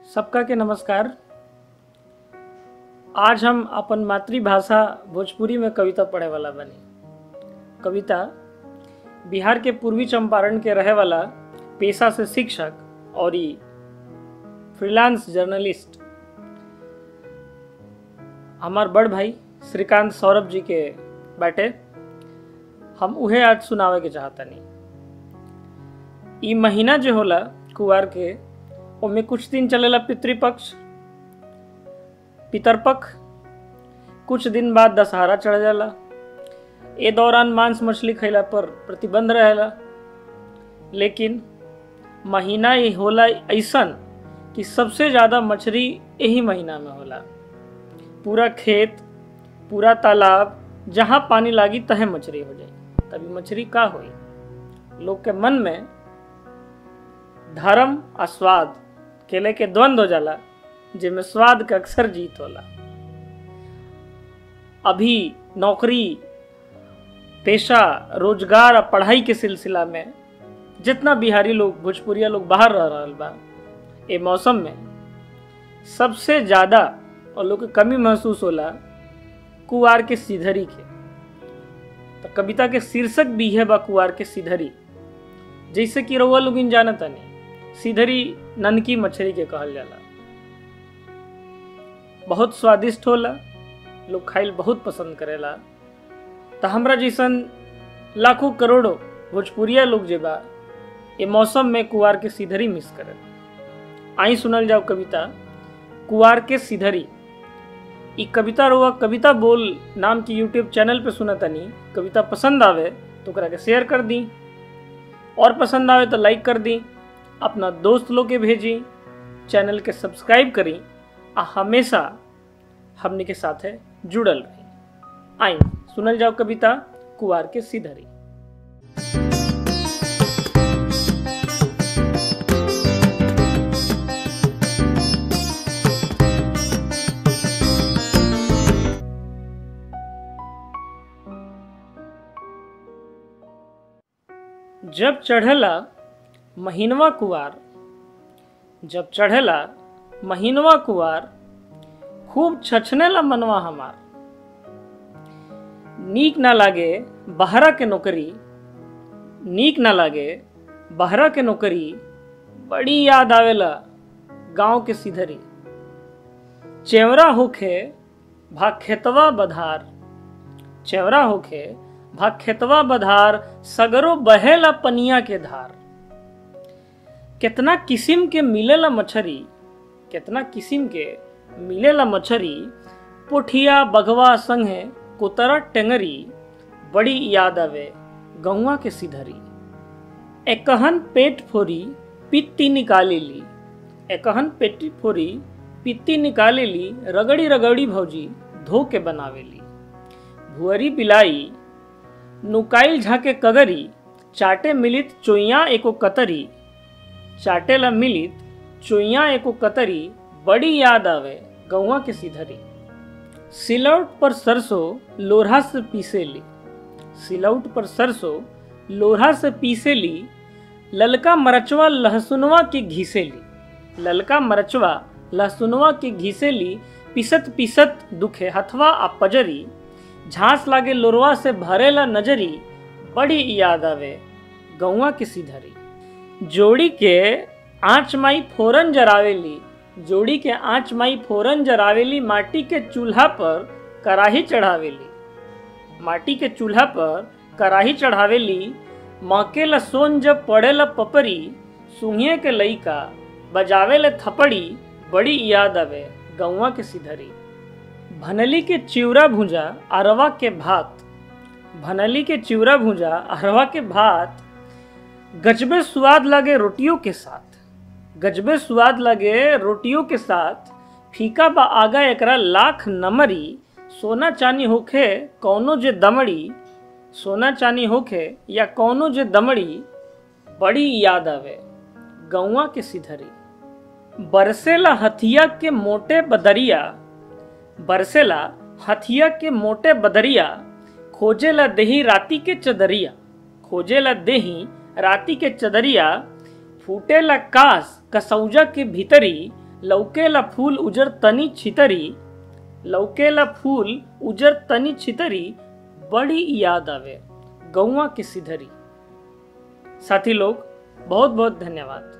सबका के नमस्कार आज हम अपन मातृभाषा भोजपुरी में कविता पढ़े वाला बनी कविता बिहार के पूर्वी चंपारण के रहे वाला पेशा से शिक्षक और ई फ्रीलांस जर्नलिस्ट हमार बड़ भाई श्रीकांत सौरभ जी के बाटे हम उहे आज सुनावे के चाहतनी ई महीना जो होला कुवार के ओमे कुछ दिन चलेला पितृपक्ष पितरपक्ष कुछ दिन बाद दशहरा चढ़ जाला ए दौरान मांस मछली खैला पर प्रतिबंध रहेला लेकिन महीना ये होला ऐसन कि सबसे ज़्यादा मछली यही महीना में होला पूरा खेत पूरा तालाब जहाँ पानी लागी तहे मछली हो जाई तभी मछली का होई लोग के मन में धर्म आ स्वाद के लेके द्वंद्व हो जाला जिसमें स्वाद का अक्सर जीत होला अभी नौकरी पेशा रोजगार और पढ़ाई के सिलसिला में जितना बिहारी लोग भोजपुरिया लोग बाहर रह रहा बा ये मौसम में सबसे ज़्यादा और लोग के कमी महसूस होला कुआर के सिधरी के तो कविता के शीर्षक भी है बा कुआर के सिधरी जैसे कि रउआ लोग जानता नहीं सिधरी ननकी मछली के कहल जाला बहुत स्वादिष्ट होला लोग खाइल बहुत पसंद करेला तो हमरा जैसन लाखों करोड़ों भोजपुरिया लोग जे बा ये मौसम में कुआर के सिधरी मिस करे आई सुनल जाओ कविता कुआर के सिधरी ई कविता रुआ कविता बोल नाम की यूट्यूब चैनल पे सुना तनी कविता पसंद आवे तो ओकरा के शेयर कर दी और पसंद आवे तो लाइक कर दी अपना दोस्त लोग के भेजी चैनल के सब्सक्राइब करी आ हमेशा हमने के साथ है जुड़ल रही आई सुनल जाओ कविता कुआर के सिधरी जब चढ़ला महीनवा कुआर जब चढ़ेला महीनवा कुआर खूब छछनेला मनवा हमार नीक ना लागे बहरा के नौकरी नीक ना लागे बहरा के नौकरी बड़ी याद आवेला गांव के सिधरी चेवरा होखे भा खेतवा बधार चेवरा होखे भा खेतवा बधार सगरो बहेला पनिया के धार कितना किस्म के मिलेला मछरी कितना किस्म के मिलेला मछरी पोठिया बघवा संगे कोतरा टेंगरी बड़ी याद आवे गौवा के सिधरी एकहन पेट फोरी पित्ती निकाले ली एकहन पेटी फोरी पित्ती निकाले ली रगड़ी रगड़ी भौजी धो के बनावेली भुअरी बिलाई नुकाइल झाके कगरी चाटे मिलित चोइया एको कतरी चाटेला मिलित चोइया एको कतरी बड़ी याद आवे गौवा के सिधरी सिलौट पर सरसों लोढ़ा से पीसे ली सिलौट पर सरसों लोढ़ा से पीसे ली ललका मरचवा लहसुनवा के घीसे ली ललका मरचवा लहसुनवा के घीसे ली पिसत पिसत दुखे हथवा आ पजरी झांस लागे लोरवा से भरेला नजरी बड़ी याद आवे गौवा के सिधरी जोड़ी के आँच माई फोरन जरावेली जोड़ी के आँच माई फोरन जरावेली माटी के चूल्हा पर कढ़ाही चढ़ावेली माटी के चूल्हा पर कढ़ाही चढ़ावेली मके ला सोन जब पड़े ला पपरी सुहिए के लईका बजावे ले थपड़ी बड़ी याद आवे गौवा के सिधरी भनली के चिवरा भूंजा अरवा के भात भनली के चिवरा भूंजा अरवा के भात गजबे स्वाद लगे रोटियों के साथ गजबे स्वाद लगे रोटियों के साथ फीका बा आगा एकरा लाख नमरी सोना चानी होखे कौनो जे दमड़ी सोना चानी होखे या कौनो जे दमड़ी बड़ी याद आवे गौवा के सिधरी बरसेला हथिया के मोटे बदरिया बरसेला हथिया के मोटे बदरिया खोजेला देही राती के चदरिया खोजेला देही राती के चदरिया फूटेला कास कसौजा के भीतरी लौकेला फूल उजर तनी छितरी लौकेला फूल उजर तनी छितरी बड़ी याद आवे गौवा के सिधरी साथी लोग बहुत बहुत धन्यवाद